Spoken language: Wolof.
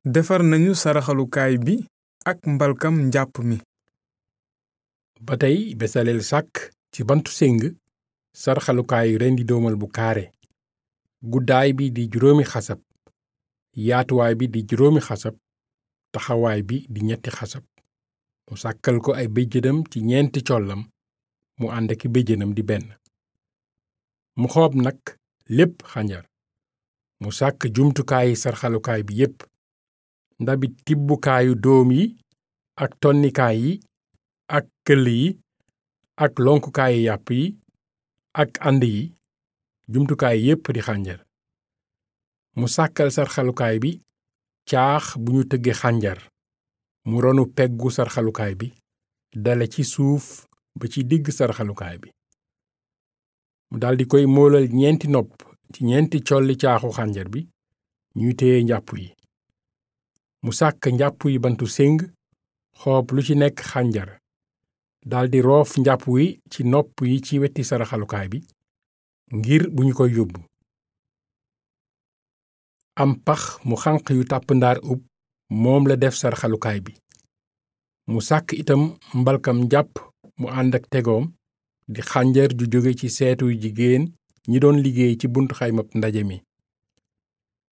defar nañu saraxalukaay bi ak mbalkam njàpp mi ba tey besaleel sàkk ci bantu séng sarxalukaayu rendi doomal bu kaare guddaay bi di juróomi xasab yaatuwaay bi di juróomi xasab taxawaay bi di ñetti xasab mu sàkkal ko ay béjjënam ci ñeenti collam mu ànd aki béjjënam di benn mu xoob nag lépp xanjar mu sàkk jumtukaayi sarxalukaay bi yépp ndabi tibbukaayu doom yi ak tonnikaay yi ak këll yi ak lonkukaayu yàpp yi ak ànd yi jumtukaay yépp di xànjar mu sàkkal sarxalukaay bi caax bu ñu tëgge xànjar mu ronu peggu sarxalukaay bi dale ci suuf ba ci digg sarxalukaay bi mu daldi koy moolal ñeenti nopp ci ñeenti colli caaxu xànjar bi ñuy téye njàpp yi mu sàkk njàpp yi bantu séng xoob lu ci nekk xànjar daldi roof njàpp wi ci nopp yi ci weti saraxalukaay bi ngir bu ñu koy yóbbu am pax mu xànq yu tàpp ndaar ub moom la def saraxalukaay bi mu sàkk itam mbalkam njàpp mu ànd ak tegoom di xànjar ju jóge ci seetu jigéen ñi doon liggéey ci buntu xaymab ndaje mi